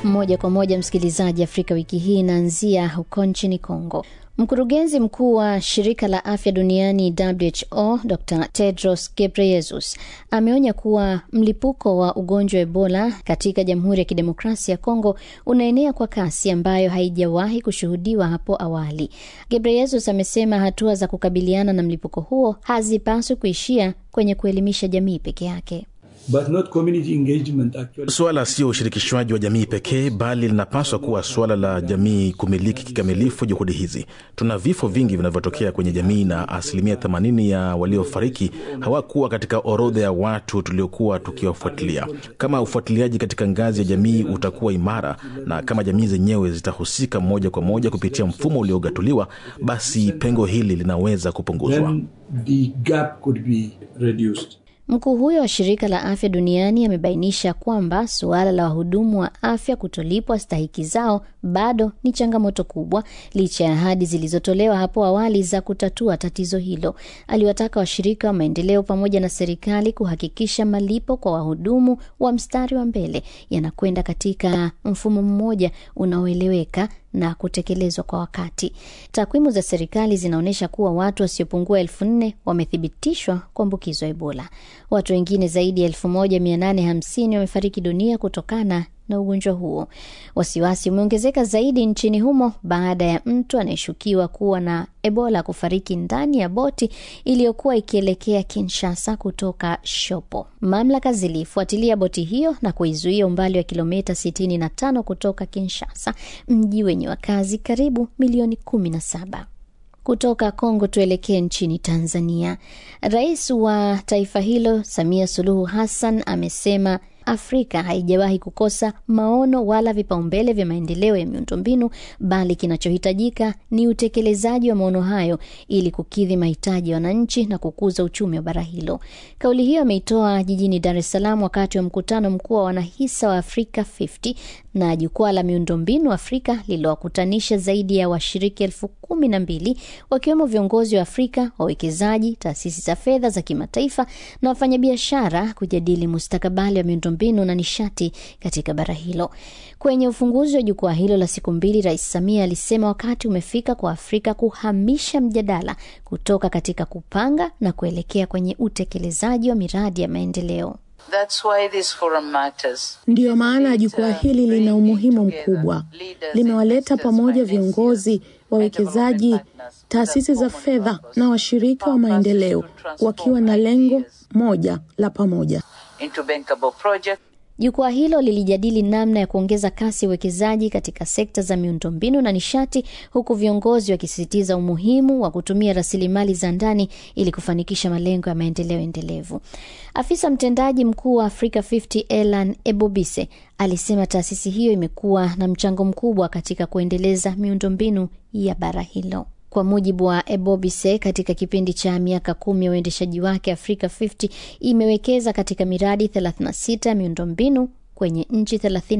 Moja kwa moja, msikilizaji, Afrika wiki hii inaanzia huko nchini Kongo. Mkurugenzi mkuu wa shirika la afya duniani WHO Dr Tedros Ghebreyesus ameonya kuwa mlipuko wa ugonjwa wa Ebola katika Jamhuri ya Kidemokrasia ya Kongo unaenea kwa kasi ambayo haijawahi kushuhudiwa hapo awali. Ghebreyesus amesema hatua za kukabiliana na mlipuko huo hazipaswi kuishia kwenye kuelimisha jamii peke yake. But not community engagement actually. Suala sio ushirikishwaji wa jamii pekee, bali linapaswa kuwa suala la jamii kumiliki kikamilifu juhudi hizi. Tuna vifo vingi vinavyotokea kwenye jamii na asilimia 80 ya waliofariki hawakuwa katika orodha ya watu tuliokuwa tukiwafuatilia. Kama ufuatiliaji katika ngazi ya jamii utakuwa imara na kama jamii zenyewe zitahusika moja kwa moja kupitia mfumo uliogatuliwa, basi pengo hili linaweza kupunguzwa. Then the gap could be reduced. Mkuu huyo wa shirika la afya duniani amebainisha kwamba suala la wahudumu wa afya kutolipwa stahiki zao bado ni changamoto kubwa, licha ya ahadi zilizotolewa hapo awali za kutatua tatizo hilo. Aliwataka washirika wa maendeleo pamoja na serikali kuhakikisha malipo kwa wahudumu wa mstari wa mbele yanakwenda katika mfumo mmoja unaoeleweka na kutekelezwa kwa wakati. Takwimu za serikali zinaonyesha kuwa watu wasiopungua elfu nne wamethibitishwa kuambukizwa Ebola. Watu wengine zaidi ya elfu moja mia nane hamsini wamefariki dunia kutokana na ugonjwa huo. Wasiwasi umeongezeka zaidi nchini humo baada ya mtu anayeshukiwa kuwa na Ebola kufariki ndani ya boti iliyokuwa ikielekea Kinshasa kutoka Shopo. Mamlaka zilifuatilia boti hiyo na kuizuia umbali wa kilomita 65 kutoka Kinshasa, mji wenye wakazi karibu milioni 17. Kutoka Kongo tuelekee nchini Tanzania. Rais wa taifa hilo Samia Suluhu Hassan amesema Afrika haijawahi kukosa maono wala vipaumbele vya maendeleo ya miundombinu, bali kinachohitajika ni utekelezaji wa maono hayo ili kukidhi mahitaji ya wananchi na kukuza uchumi wa bara hilo. Kauli hiyo ameitoa jijini Dar es Salaam wakati wa mkutano mkuu wa wanahisa wa Afrika 50 na jukwaa la miundombinu Afrika lililowakutanisha zaidi ya washiriki elfu kumi na mbili wakiwemo viongozi wa Afrika, wawekezaji, taasisi za fedha za kimataifa na wafanyabiashara kujadili mustakabali wa miundombinu na nishati katika bara hilo. Kwenye ufunguzi wa jukwaa hilo la siku mbili, Rais Samia alisema wakati umefika kwa Afrika kuhamisha mjadala kutoka katika kupanga na kuelekea kwenye utekelezaji wa miradi ya maendeleo. That's why this forum matters. Ndiyo maana jukwaa hili lina umuhimu mkubwa. Limewaleta pamoja viongozi, wawekezaji, taasisi za fedha na washirika wa maendeleo wakiwa na lengo moja la pamoja. into bankable project. Jukwaa hilo lilijadili namna ya kuongeza kasi ya uwekezaji katika sekta za miundombinu na nishati, huku viongozi wakisisitiza umuhimu wa kutumia rasilimali za ndani ili kufanikisha malengo ya maendeleo endelevu. Afisa mtendaji mkuu wa Africa 50 Elan Ebobise alisema taasisi hiyo imekuwa na mchango mkubwa katika kuendeleza miundombinu ya bara hilo. Kwa mujibu wa Ebobise, katika kipindi cha miaka kumi ya uendeshaji wake, Afrika 50 imewekeza katika miradi 36 ya miundombinu kwenye nchi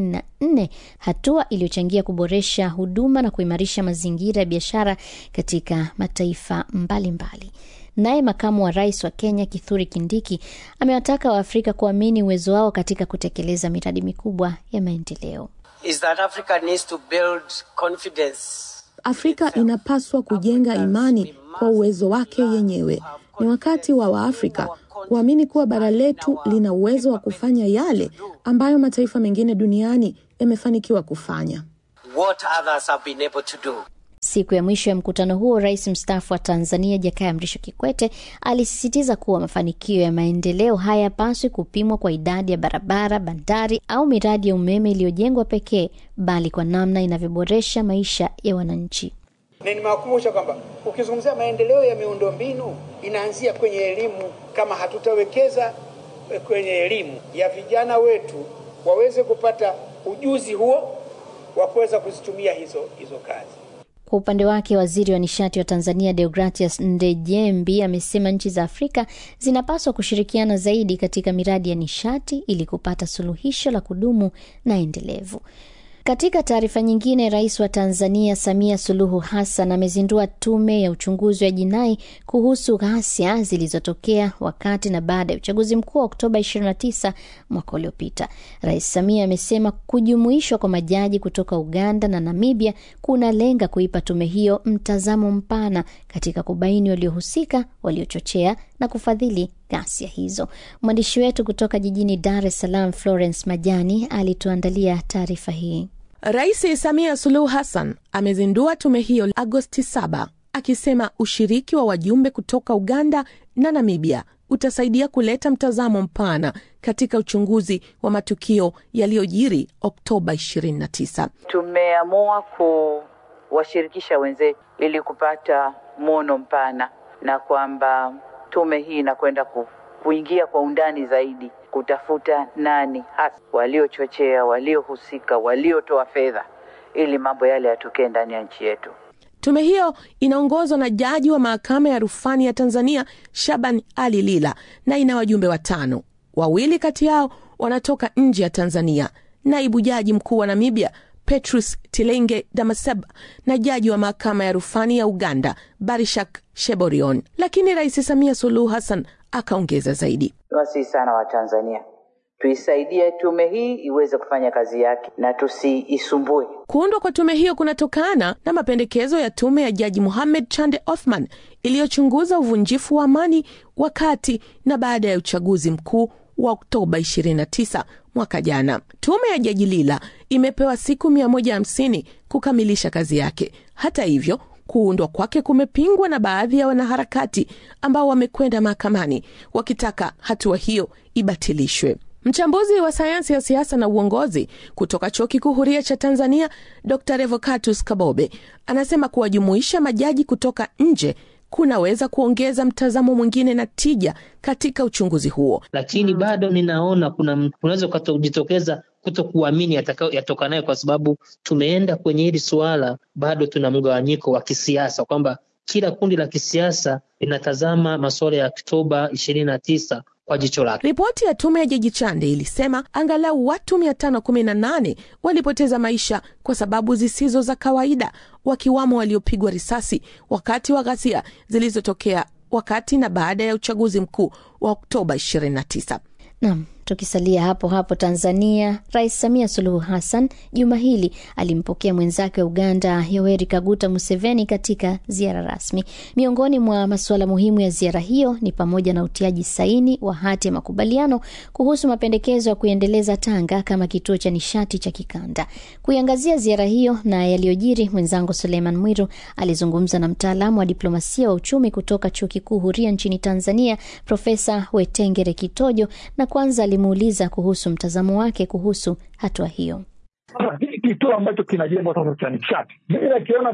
34, hatua iliyochangia kuboresha huduma na kuimarisha mazingira ya biashara katika mataifa mbalimbali. Naye makamu wa rais wa Kenya Kithuri Kindiki amewataka Waafrika kuamini uwezo wao katika kutekeleza miradi mikubwa ya maendeleo. is that Africa needs to build confidence. Afrika inapaswa kujenga imani kwa uwezo wake yenyewe. Ni wakati wa Waafrika kuamini kuwa bara letu lina uwezo wa kufanya yale ambayo mataifa mengine duniani yamefanikiwa kufanya. What others have been able to do. Siku ya mwisho ya mkutano huo, rais mstaafu wa Tanzania Jakaya Mrisho Kikwete alisisitiza kuwa mafanikio ya maendeleo hayapaswi kupimwa kwa idadi ya barabara, bandari au miradi ya umeme iliyojengwa pekee, bali kwa namna inavyoboresha maisha ya wananchi. na nimewakumbusha kwamba ukizungumzia maendeleo ya miundombinu inaanzia kwenye elimu. Kama hatutawekeza eh, kwenye elimu ya vijana wetu waweze kupata ujuzi huo wa kuweza kuzitumia hizo hizo kazi. Kwa upande wake waziri wa nishati wa Tanzania Deogratias Ndejembi amesema nchi za Afrika zinapaswa kushirikiana zaidi katika miradi ya nishati ili kupata suluhisho la kudumu na endelevu. Katika taarifa nyingine, rais wa Tanzania Samia Suluhu Hassan amezindua tume ya uchunguzi wa jinai kuhusu ghasia zilizotokea wakati na baada ya uchaguzi mkuu wa Oktoba 29 mwaka uliopita. Rais Samia amesema kujumuishwa kwa majaji kutoka Uganda na Namibia kunalenga kuipa tume hiyo mtazamo mpana katika kubaini waliohusika, waliochochea na kufadhili ghasia hizo. Mwandishi wetu kutoka jijini Dar es Salaam, Florence Majani, alituandalia taarifa hii. Rais Samia Suluhu Hassan amezindua tume hiyo Agosti 7 akisema ushiriki wa wajumbe kutoka Uganda na Namibia utasaidia kuleta mtazamo mpana katika uchunguzi wa matukio yaliyojiri Oktoba 29. Tumeamua kuwashirikisha wenzetu ili kupata mwono mpana, na kwamba tume hii inakwenda ku, kuingia kwa undani zaidi kutafuta nani hasa waliochochea, waliohusika, waliotoa fedha ili mambo yale yatokee ndani ya nchi yetu. Tume hiyo inaongozwa na jaji wa mahakama ya rufani ya Tanzania Shaban Ali Lila na ina wajumbe watano. Wawili kati yao wanatoka nje ya Tanzania, naibu jaji mkuu wa Namibia Petrus Tilenge Damaseba na jaji wa mahakama ya rufani ya Uganda Barishak Sheborion. Lakini Rais Samia Suluhu Hassan akaongeza zaidi, Niwasihi sana Watanzania tuisaidie tume hii iweze kufanya kazi yake na tusiisumbue. Kuundwa kwa tume hiyo kunatokana na mapendekezo ya tume ya Jaji Mohamed Chande Othman iliyochunguza uvunjifu wa amani wakati na baada ya uchaguzi mkuu wa Oktoba 29 mwaka jana. Tume ya Jaji Lila imepewa siku 150 kukamilisha kazi yake. Hata hivyo, kuundwa kwake kumepingwa na baadhi ya wanaharakati ambao wamekwenda mahakamani wakitaka hatua hiyo ibatilishwe. Mchambuzi wa sayansi ya siasa na uongozi kutoka Chuo Kikuu Huria cha Tanzania, Dr Revocatus Kabobe anasema kuwajumuisha majaji kutoka nje kunaweza kuongeza mtazamo mwingine na tija katika uchunguzi huo. lakini bado ninaona kuna kunaweza kujitokeza kuto kuamini yatokanayo, kwa sababu tumeenda kwenye hili suala, bado tuna mgawanyiko wa kisiasa, kwamba kila kundi la kisiasa linatazama masuala ya Oktoba ishirini na tisa kwa jicho lake. Ripoti ya tume ya Jaji Chande ilisema angalau watu 518 walipoteza maisha kwa sababu zisizo za kawaida, wakiwamo waliopigwa risasi wakati wa ghasia zilizotokea wakati na baada ya uchaguzi mkuu wa Oktoba 29. Nam, tukisalia hapo hapo Tanzania, Rais Samia Suluhu Hassan juma hili alimpokea mwenzake wa Uganda Yoweri Kaguta Museveni katika ziara rasmi. Miongoni mwa masuala muhimu ya ziara hiyo ni pamoja na utiaji saini wa hati ya makubaliano kuhusu mapendekezo ya kuendeleza Tanga kama kituo cha nishati cha kikanda. Kuiangazia ziara hiyo na yaliyojiri, mwenzangu Suleiman Mwiru alizungumza na mtaalamu wa diplomasia wa uchumi kutoka Chuo Kikuu Huria nchini Tanzania, Profesa Wetengere Kitojo, na kwanza alimuuliza kuhusu mtazamo wake kuhusu hatua hiyo. Hii kituo ambacho kinajengwa sasa cha nishati, mimi nakiona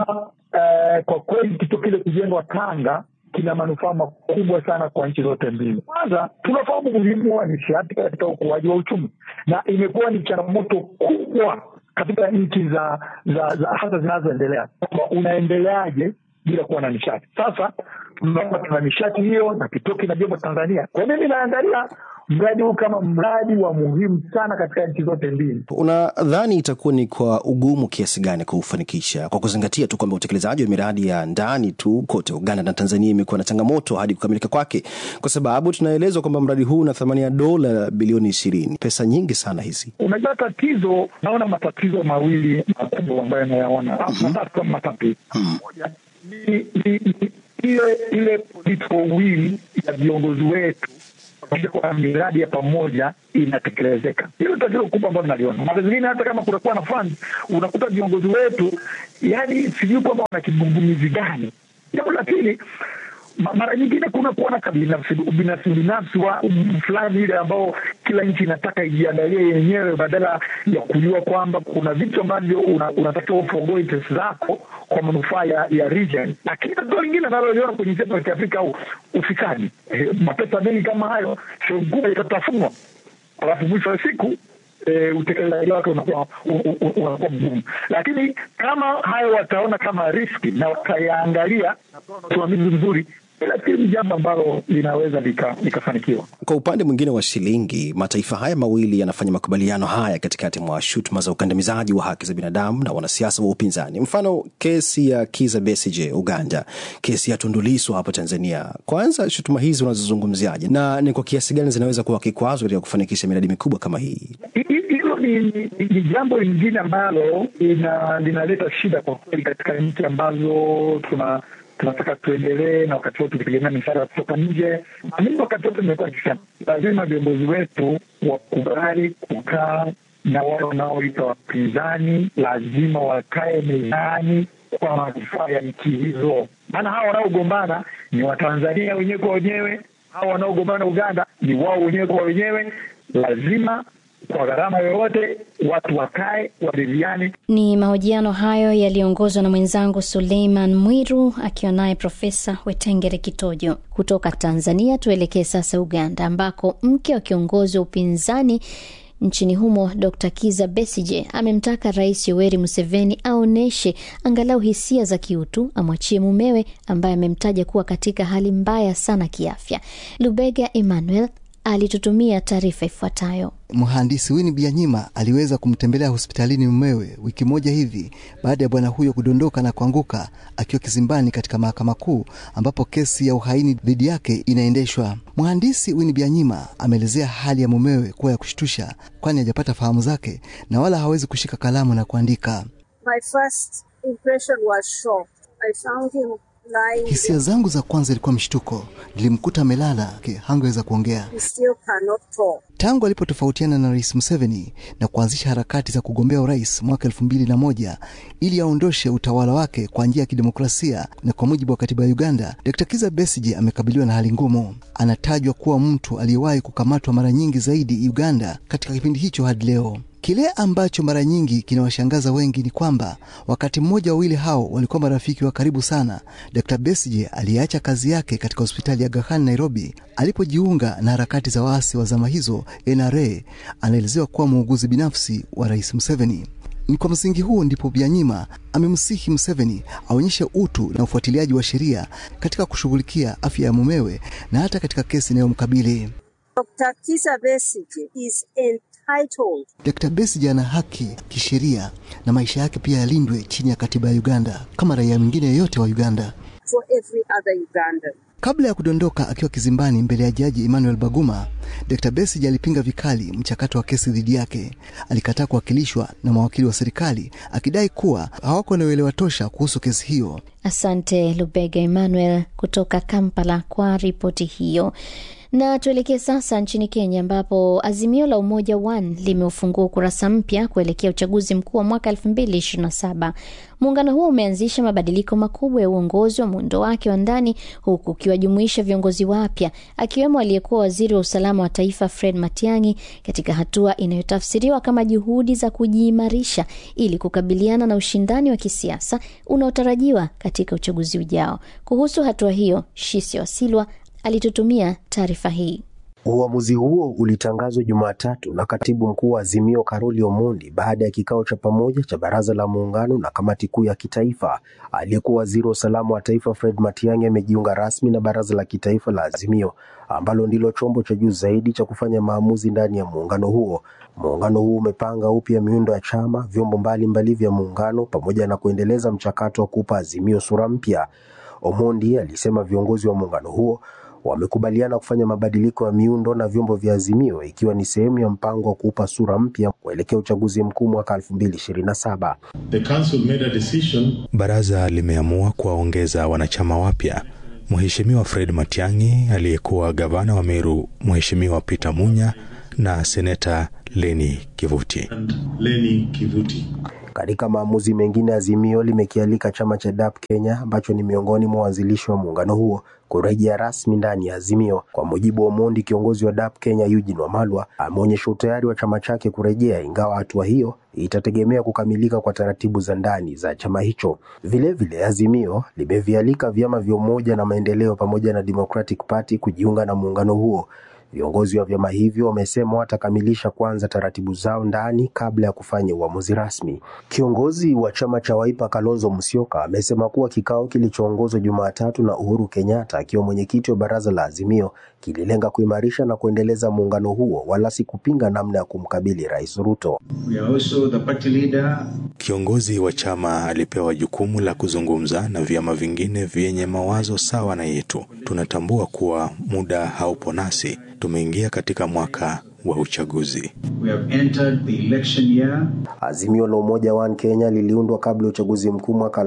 uh, kwa kweli kituo kile kujengwa Tanga kina manufaa makubwa sana kwa nchi zote mbili. Kwanza tunafahamu umuhimu wa nishati katika ukuaji wa uchumi, na imekuwa ni changamoto kubwa katika nchi za, za, za hasa zinazoendelea kwamba unaendeleaje bila kuwa na nishati. Sasa tunaona tuna nishati hiyo na kituo kinajengwa Tanzania. Kwa mimi naangalia mradi huu kama mradi wa muhimu sana katika nchi zote mbili. Unadhani itakuwa ni kwa ugumu kiasi gani kuufanikisha, kwa kuzingatia tu kwamba utekelezaji wa miradi ya ndani tu kote Uganda na Tanzania imekuwa na changamoto hadi kukamilika kwake, kwa sababu tunaelezwa kwamba mradi huu una thamani ya dola bilioni ishirini, pesa nyingi sana hizi. Unajua, tatizo naona matatizo mawili makubwa ambayo nayaona matatu kama matatu. Moja ni ile ile political will ya viongozi wetu kwa miradi ya pamoja inatekelezeka. Hilo tatizo kubwa ambalo naliona. Mara zingine hata kama kunakuwa na fund, unakuta viongozi wetu, yani sijui kwamba wana kigugumizi gani. Jambo la pili, mara nyingine kuna kuwa na kabinafsi ubinafsi binafsi wa fulani ile ambao kila nchi inataka ijiangalie yenyewe badala ya kujua kwamba kuna vitu ambavyo unatakiwa una ufogoe interest zako kwa manufaa ya, ya region. Lakini tatizo lingine naloliona kwenye nchi ya Afrika au ufisadi, e, mapesa mengi kama hayo sehemu kubwa itatafunwa, alafu mwisho wa siku E, utekelezaji wake unakuwa unakuwa mgumu, lakini kama hayo wataona kama riski na watayaangalia na usimamizi mzuri, nafikiri ni jambo ambalo linaweza likafanikiwa. Kwa upande mwingine wa shilingi, mataifa haya mawili yanafanya makubaliano haya katikati mwa shutuma za ukandamizaji wa haki za binadamu na wanasiasa wa upinzani. Mfano, kesi ya Kiza Besigye Uganda, kesi ya Tundu Lissu hapa Tanzania. Kwanza, shutuma hizi unazozungumziaje na ni kwa kiasi gani zinaweza kuwa kikwazo katika kufanikisha miradi mikubwa kama hii? Hilo ni, ni, ni jambo lingine ambalo linaleta shida kwa kweli katika nchi ambazo tuna tunataka tuendelee na wakati wote tukitegemea misaada kutoka nje. Mimi wakati wote nimekuwa nikisema lazima viongozi wetu wakubali kukaa na wale wanaoita wapinzani, lazima wakae mezani kwa manufaa ya nchi hizo, maana hawa wanaogombana ni Watanzania wenyewe kwa wenyewe, hawa wanaogombana Uganda ni wao wenyewe kwa wenyewe. Lazima kwa gharama yoyote watu wakae waridhiane. Ni mahojiano hayo yaliyoongozwa na mwenzangu Suleiman Mwiru akiwa naye Profesa Wetengere Kitojo kutoka Tanzania. Tuelekee sasa Uganda, ambako mke wa kiongozi wa upinzani nchini humo Dr Kiza Besije amemtaka Rais Yoweri Museveni aonyeshe angalau hisia za kiutu, amwachie mumewe ambaye amemtaja kuwa katika hali mbaya sana kiafya. Lubega Emmanuel alitutumia taarifa ifuatayo. Mhandisi Winnie Byanyima aliweza kumtembelea hospitalini mumewe wiki moja hivi baada ya bwana huyo kudondoka na kuanguka akiwa kizimbani katika mahakama kuu ambapo kesi ya uhaini dhidi yake inaendeshwa. Mhandisi Winnie Byanyima ameelezea hali ya mumewe kuwa ya kushtusha, kwani hajapata fahamu zake na wala hawezi kushika kalamu na kuandika. My first impression was shock. I found him Hisia zangu za kwanza ilikuwa mshtuko. Nilimkuta amelala, hangeweza kuongea. Tangu alipotofautiana na Rais Museveni na kuanzisha harakati za kugombea urais mwaka elfu mbili na moja ili aondoshe utawala wake kwa njia ya kidemokrasia na kwa mujibu wa katiba ya Uganda, Dr. Kiza Besigye amekabiliwa na hali ngumu. Anatajwa kuwa mtu aliyewahi kukamatwa mara nyingi zaidi Uganda katika kipindi hicho hadi leo. Kile ambacho mara nyingi kinawashangaza wengi ni kwamba wakati mmoja wawili hao walikuwa marafiki wa karibu sana. Dr. Besigye aliyeacha kazi yake katika hospitali ya Aga Khan Nairobi alipojiunga na harakati za waasi wa zama hizo NRA, anaelezewa kuwa muuguzi binafsi wa Rais Museveni. Ni kwa msingi huo ndipo Byanyima amemsihi Museveni aonyeshe utu na ufuatiliaji wa sheria katika kushughulikia afya ya mumewe na hata katika kesi inayomkabili. Dr. Kizza Besigye is entitled. Dr. Besigye ana haki kisheria na maisha yake pia yalindwe chini ya katiba ya Uganda kama raia mwingine yeyote wa Uganda. For every other Ugandan. Kabla ya kudondoka akiwa kizimbani mbele ya jaji Emmanuel Baguma, Dr. Besigye alipinga vikali mchakato wa kesi dhidi yake. Alikataa kuwakilishwa na mawakili wa serikali akidai kuwa hawako na uelewa tosha kuhusu kesi hiyo. Asante Lubega Emmanuel kutoka Kampala kwa ripoti hiyo. Na tuelekee sasa nchini Kenya ambapo Azimio la Umoja One limeufungua ukurasa mpya kuelekea uchaguzi mkuu wa mwaka 2027. Muungano huo umeanzisha mabadiliko makubwa ya uongozi wa muundo wake wa ndani huku ukiwajumuisha viongozi wapya akiwemo aliyekuwa waziri wa usalama wa taifa Fred Matiang'i, katika hatua inayotafsiriwa kama juhudi za kujiimarisha ili kukabiliana na ushindani wa kisiasa unaotarajiwa katika uchaguzi ujao. Kuhusu hatua hiyo, Shisi Wasilwa alitutumia taarifa hii. Uamuzi huo ulitangazwa Jumatatu na katibu mkuu wa Azimio Karoli Omondi baada ya kikao cha pamoja cha baraza la muungano na kamati kuu ya kitaifa. Aliyekuwa waziri wa usalama wa taifa Fred Matiang'i amejiunga rasmi na baraza la kitaifa la Azimio ambalo ndilo chombo cha juu zaidi cha kufanya maamuzi ndani ya muungano huo. Muungano huu umepanga upya miundo ya chama, vyombo mbalimbali vya muungano pamoja na kuendeleza mchakato wa kupa Azimio sura mpya. Omondi alisema viongozi wa muungano huo wamekubaliana kufanya mabadiliko ya miundo na vyombo vya Azimio ikiwa ni sehemu ya mpango wa kuupa sura mpya kuelekea uchaguzi mkuu mwaka 2027. The council made a decision. Baraza limeamua kuwaongeza wanachama wapya Mheshimiwa Fred Matiang'i aliyekuwa gavana wa Meru, Mheshimiwa Peter Munya na seneta Leni Kivuti. And Leni Kivuti. Katika maamuzi mengine, Azimio limekialika chama cha DAP Kenya ambacho ni miongoni mwa waanzilishi wa muungano huo kurejea rasmi ndani ya Azimio. Kwa mujibu wa Omondi, kiongozi wa DAP Kenya Eugene Wamalwa ameonyesha utayari wa chama chake kurejea, ingawa hatua hiyo itategemea kukamilika kwa taratibu za ndani za chama hicho. Vilevile vile, Azimio limevialika vyama vya Umoja na Maendeleo pamoja na Democratic Party kujiunga na muungano huo. Viongozi wa vyama hivyo wamesema watakamilisha kwanza taratibu zao ndani kabla ya kufanya uamuzi rasmi. Kiongozi wa chama cha Wiper Kalonzo Musyoka amesema kuwa kikao kilichoongozwa Jumatatu na Uhuru Kenyatta akiwa mwenyekiti wa baraza la Azimio kililenga kuimarisha na kuendeleza muungano huo wala si kupinga namna ya kumkabili Rais Ruto. We are also the party leader. Kiongozi wa chama alipewa jukumu la kuzungumza na vyama vingine vyenye mawazo sawa na yetu. Tunatambua kuwa muda haupo nasi, tumeingia katika mwaka wa uchaguzi. We have entered the election year. Azimio la Umoja One Kenya liliundwa kabla ya uchaguzi mkuu mwaka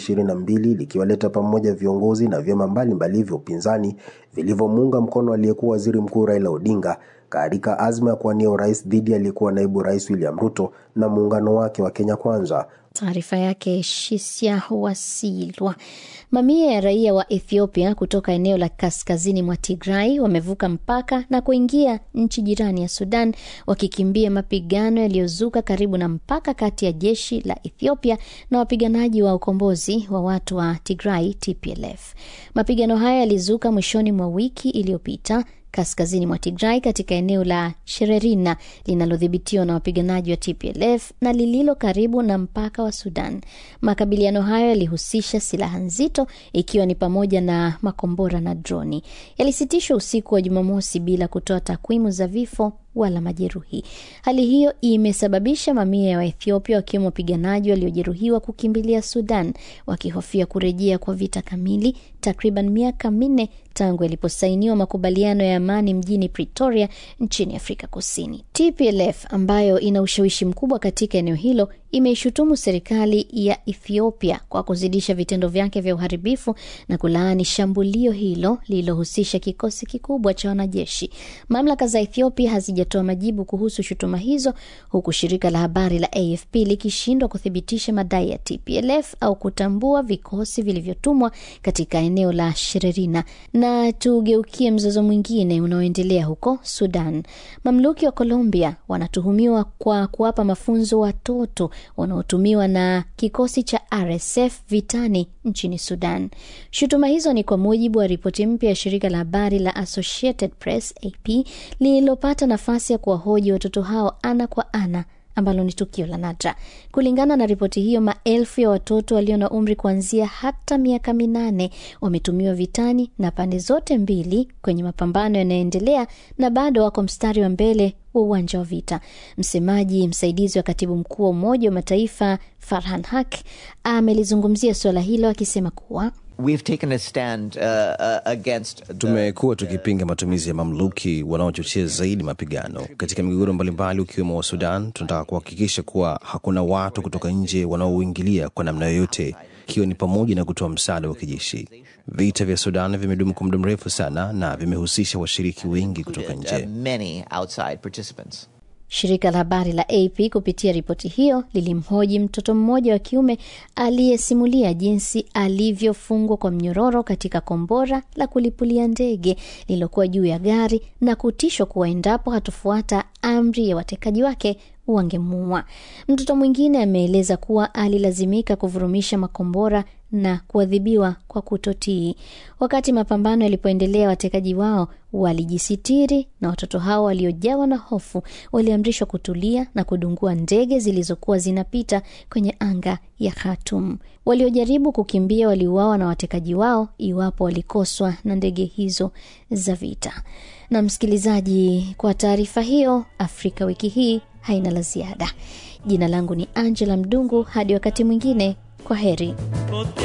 2022 likiwaleta pamoja viongozi na vyama mbalimbali vya upinzani vilivyomuunga mkono aliyekuwa waziri mkuu Raila Odinga katika azma ya kuwania urais dhidi ya aliyekuwa naibu rais William Ruto na muungano wake wa Kenya Kwanza. Taarifa yake Shisia Wasilwa. Mamia ya raia wa Ethiopia kutoka eneo la kaskazini mwa Tigrai wamevuka mpaka na kuingia nchi jirani ya Sudan wakikimbia mapigano yaliyozuka karibu na mpaka kati ya jeshi la Ethiopia na wapiganaji wa ukombozi wa watu wa Tigrai TPLF. Mapigano haya yalizuka mwishoni mwa wiki iliyopita kaskazini mwa Tigray katika eneo la Shererina linalodhibitiwa na wapiganaji wa TPLF na lililo karibu na mpaka wa Sudan. Makabiliano hayo yalihusisha silaha nzito ikiwa ni pamoja na makombora na droni. Yalisitishwa usiku wa Jumamosi bila kutoa takwimu za vifo wala majeruhi. Hali hiyo imesababisha mamia ya Waethiopia wakiwemo wapiganaji waliojeruhiwa kukimbilia Sudan wakihofia kurejea kwa vita kamili, takriban miaka minne tangu yaliposainiwa makubaliano ya amani mjini Pretoria nchini Afrika Kusini. TPLF ambayo ina ushawishi mkubwa katika eneo hilo imeishutumu serikali ya Ethiopia kwa kuzidisha vitendo vyake vya uharibifu na kulaani shambulio hilo lililohusisha kikosi kikubwa cha wanajeshi. Mamlaka za Ethiopia hazijatoa majibu kuhusu shutuma hizo, huku shirika la habari la AFP likishindwa kuthibitisha madai ya TPLF au kutambua vikosi vilivyotumwa katika eneo la Shererina. Na tugeukie mzozo mwingine unaoendelea huko Sudan. Mamluki wa Colombia wanatuhumiwa kwa kuwapa mafunzo watoto wanaotumiwa na kikosi cha RSF vitani nchini Sudan. Shutuma hizo ni kwa mujibu wa ripoti mpya ya shirika la habari la Associated Press AP lililopata nafasi ya kuwahoji watoto hao ana kwa ana ambalo ni tukio la nadra. Kulingana na ripoti hiyo, maelfu ya watoto walio na umri kuanzia hata miaka minane wametumiwa vitani na pande zote mbili kwenye mapambano yanayoendelea na bado wako mstari wa mbele wa uwanja wa vita. Msemaji msaidizi wa katibu mkuu wa Umoja wa Mataifa Farhan Haq amelizungumzia suala hilo akisema kuwa We've taken a stand, uh, uh, against the... Tumekuwa tukipinga matumizi ya mamluki wanaochochea zaidi mapigano katika migogoro mbalimbali ukiwemo wa Sudan. Tunataka kuhakikisha kuwa hakuna watu kutoka nje wanaoingilia kwa namna yoyote, ikiwa ni pamoja na kutoa msaada wa kijeshi. Vita vya Sudan vimedumu kwa muda mrefu sana na vimehusisha washiriki wengi kutoka nje. many outside participants. Shirika la habari la AP kupitia ripoti hiyo lilimhoji mtoto mmoja wa kiume aliyesimulia jinsi alivyofungwa kwa mnyororo katika kombora la kulipulia ndege lililokuwa juu ya gari na kutishwa kuwa endapo hatofuata amri ya watekaji wake wangemuua. Mtoto mwingine ameeleza kuwa alilazimika kuvurumisha makombora na kuadhibiwa kwa kutotii. Wakati mapambano yalipoendelea, watekaji wao walijisitiri na watoto hao waliojawa na hofu waliamrishwa kutulia na kudungua ndege zilizokuwa zinapita kwenye anga ya Khartoum. Waliojaribu kukimbia waliuawa na watekaji wao iwapo walikoswa na ndege hizo za vita. Na msikilizaji, kwa taarifa hiyo, Afrika wiki hii haina la ziada. Jina langu ni Angela Mdungu, hadi wakati mwingine, kwa heri.